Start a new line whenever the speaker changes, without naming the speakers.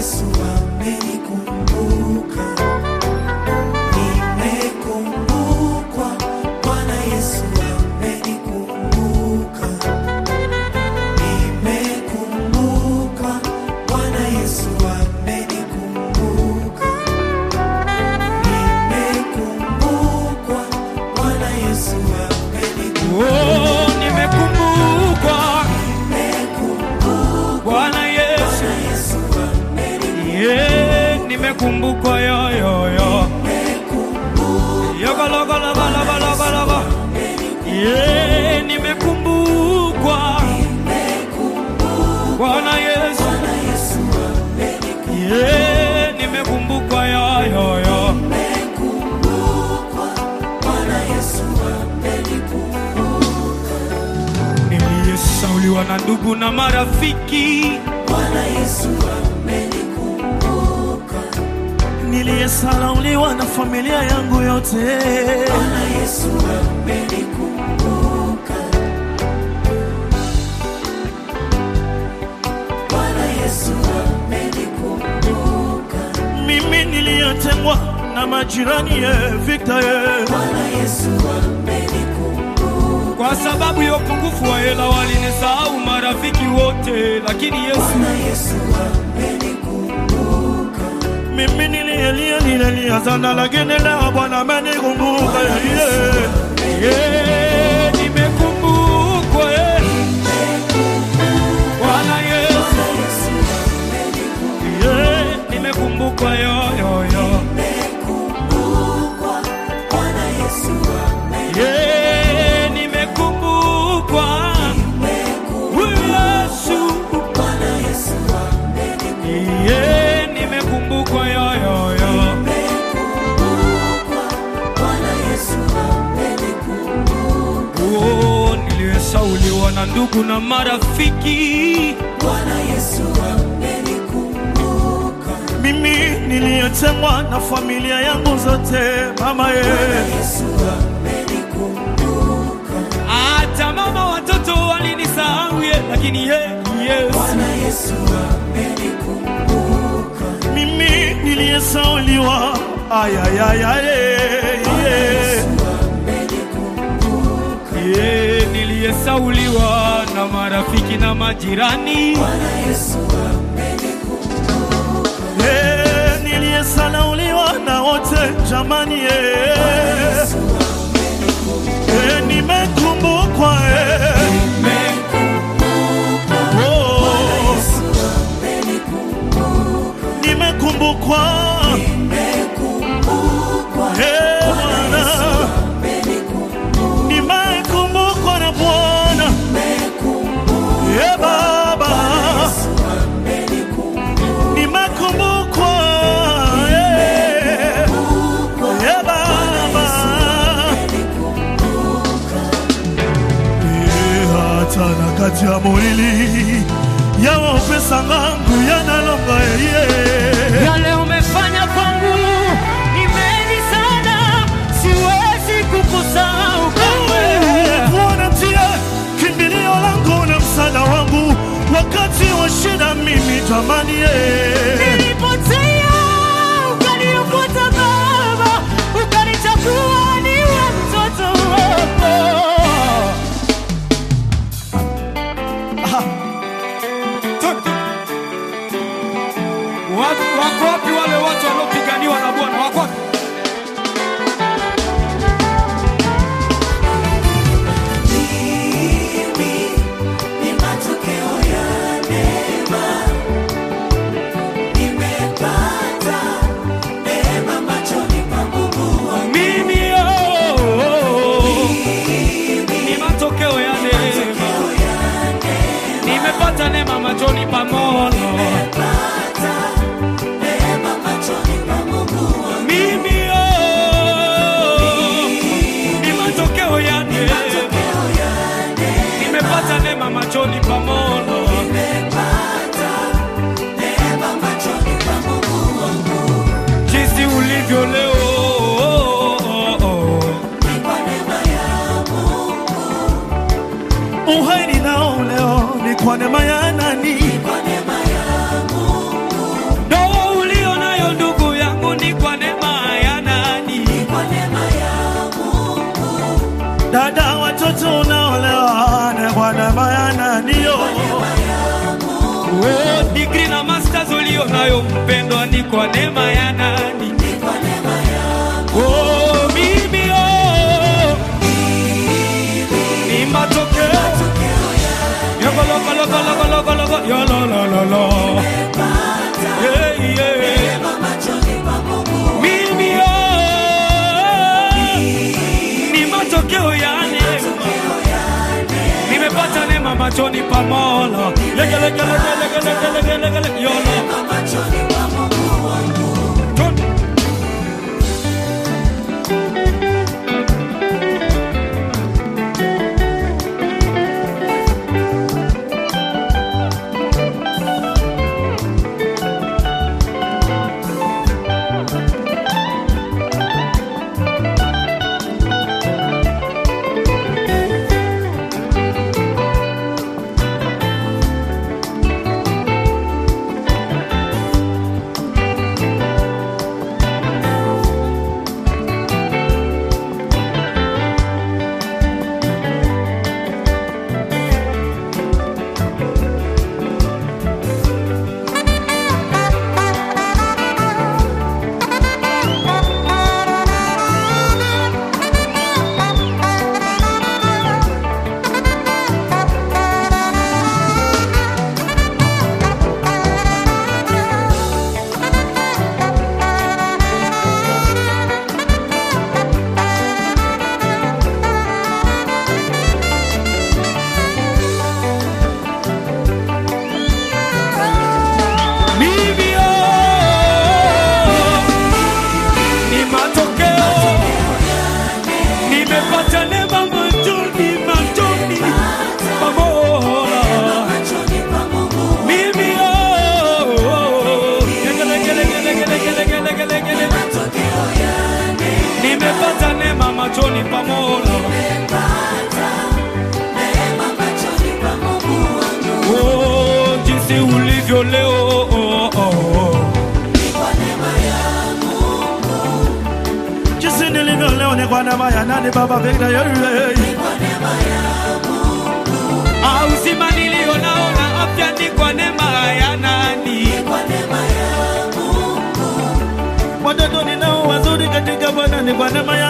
Yesu amenikumbuka. Nimekumbukwa, Bwana Yesu amenikumbuka. Nimekumbukwa, Bwana Yesu amenikumbuka. Nimekumbukwa, Bwana Yesu amenikumbuka.
Oh, nimekumbukwa Bwana Yesu,
Yesu amenikumbuka.
yeah, nimekumbukwa yo yo yo. Yokolokolobalabalabalaba. Yeah, nimekumbukwa Bwana Yesu, yeah, nimekumbukwa yo yo yo. Niliyesauliwa na ndugu na marafiki,
Bwana Yesu amenikumbuka.
niliyesalauliwa na familia yangu yote.
Bwana Yesu amenikumbuka. Bwana Yesu amenikumbuka.
Mimi niliyetengwa na majirani ye Victor ye.
Bwana Yesu amenikumbuka.
kwa sababu ya upungufu wa hela walinisahau marafiki wote, lakini Yesu
Bwana Yesu amenikumbuka.
Mimi niliyelia nililia sana, lakini leo Bwana amenikumbuka yeye.
yeah, nimekumbukwa yeah. Bwana Yesu
Yesu
yeah, nimekumbukwa yo yo yo
amekumbukwa. Bwana Yesu
yeah, nimekumbukwa huyu Yesu
Bwana Yesu amenikumbuka.
yeah, nimekumbukwa yo yo yo
Bwana Yesu amenikumbuka.
oh, niliyesauliwa na ndugu na marafiki
Bwana Yesu amenikumbuka.
Mimi niliyetengwa na familia yangu zote, mama ye.
Yesu amenikumbuka.
hata mama watoto walinisahau ye, lakini ye Yesu
Bwana Yesu amenikumbuka.
Mimi niliyesauliwa ayayayaye
Yesu amenikumbuka.
ye, niliyesauliwa na marafiki na majirani
Bwana Yesu amenikumbuka.
Eh, niliyesalauliwa na wote jamani ye.
Yesu
Eh, nimekumbukwa eh.
amenikumbuka.
Oh,
Yesu amenikumbuka.
nimekumbukwa
Nimekumbukwa.
Eh, Bwana
Amenikumbuka.
nimekumbukwa na Bwana
Nimekumbukwa.
Eh, Baba
Yesu amenikumbuka.
nimekumbukwa eh. Eh, Baba Eh, hata na kati ya molili yawa upesa ngangu yanalonga yeye
yale umefanya kwangu ni mengi sana, siwezi kukusahau kamwe.
Bwana ndiye kimbilio langu na msaada wangu wakati wa shida, mimi jamani ye.
Nilipotea ukaniokota Baba, ukanichagua niwe mtoto wako. Watu- Wako wapi wale watu waliopiganiwa na Bwana? Wako wapi?
Mimi ni matokeo ya neema. Nimepata neema machoni pa Mungu wangu.
Mimi oh, oh, oh. ni matokeo ya neema, nimepata neema machoni pa Mola.
Nimepata neema machoni pa Mungu wangu.
Mimi oh, ni matokeo ya neema,
Matokeo ya neema.
nimepata neema machoni pa Mola.
Nimepata neema machoni pa Mungu wangu.
Jinsi ulivyo leo oh, oh, oh.
Ni kwa neema ya Mungu.
Uhai ninao leo ni kwa neema ya nani?
Kwa neema ya Mungu.
Ndo kwa neema ya nani?
ni kwa neema yako.
Oh, mimi oh, ni matokeo
Matokeo ya
Yogologologologologologo, yololololo.
nimepata
Yeah, yeah.
neema machoni pa Mungu.
Mimi oh, ni matokeo ya neema.
Matokeo ya neema
Nimepata neema machoni pa Mola. Lege, lege, lege, lege, lege, lege, lege, lege, yolo.
machoni pa Mungu wangu.
Tun. Mimi oh, ni matokeo. Nimepata neema machoni, machoni pa Mola.
Machoni pa Mungu.
Mimi oh, lege, lege, lege, lege, lege, lege, lege, lege, lege.
Matokeo ya
Nimepata neema machoni pa Mola.
nimepata neema machoni pa Mungu wangu.
Oh, jinsi ulivyo leo oh, oh, oh.
Ni kwa neema ya Mungu.
jinsi nilivyo leo ni kwa neema ya nani baba pekee yeye
Ni kwa neema ya Mungu.
Ah, uzima nilio nao na afya ni kwa neema ya nani?
Ni kwa neema ya Mungu.
watoto ninao wazuri katika Bwana ni kwa neema